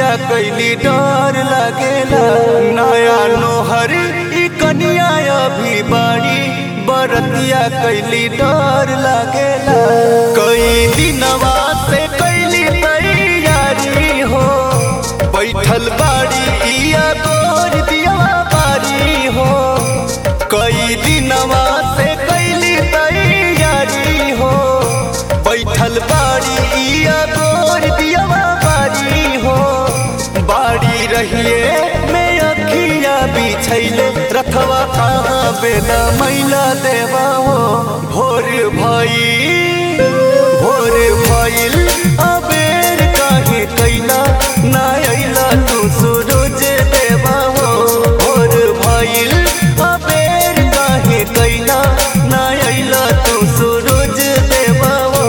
कैली डर लागेला नया नोहर ई कनिया अभी बाड़ी बरतिया कैली डर लागेला कई दिनवा से कैली तैयारी हो बैठल बाड़ी इया तोर दिया बारी हो कई दिनवा से कैली तैयारी हो बैठल बाड़ी इया तोर दिया बारी हो बाड़ी रहिए में अखिया बिछैले रथवा कहाँ बेला मैला देवा हो भोर भई भोर भइल अबेर काहे कैला ना अइला तू सूरज देवा हो भोर भइल अबेर काहे कैला ना अइला तू सूरज देवा हो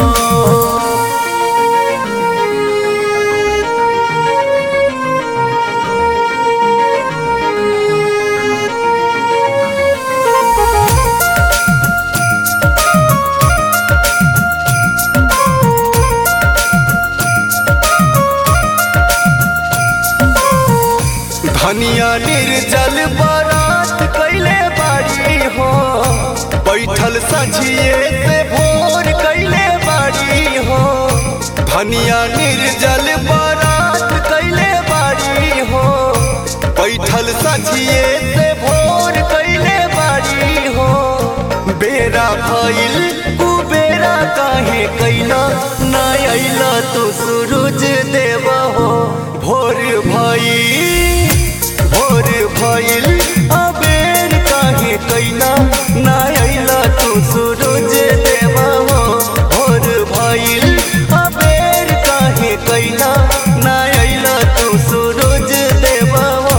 धनिया निर्जल बारात कैले बाड़ी हो बैठल सझिए से भोर कैले बाड़ी हो धनिया निर्जल बारात कैले बाड़ी हो बैठल सझिए से भोर कैले बाड़ी हो बेरा भइल कुबेरा काहे कैला ना अइला तू सूरज देवा हो भोर भइल भोर भइल अबेर काहे कैला ना अइला तू सूरज देवा हो भोर भइल अबेर काहे कैला ना अइला तू सूरज देवा हो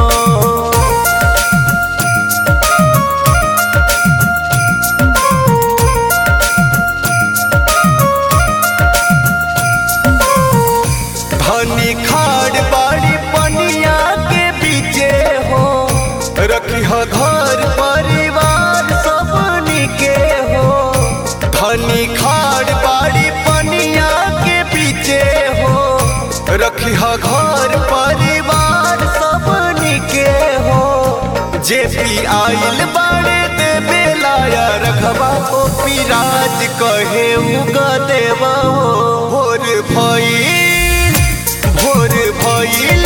धनी खाड़ बाड़ी पनिया के बीचे हो रखी हो घर परिवार सबनी के हो धनी खाड़ बाड़ी पनिया के बीचे हो रखी हो घर परिवार सबनी के हो जे भी आइल बाड़े देवे लाया रखबा ओ पिराज कहे उगा देवा हो भोर भइल भोर भइल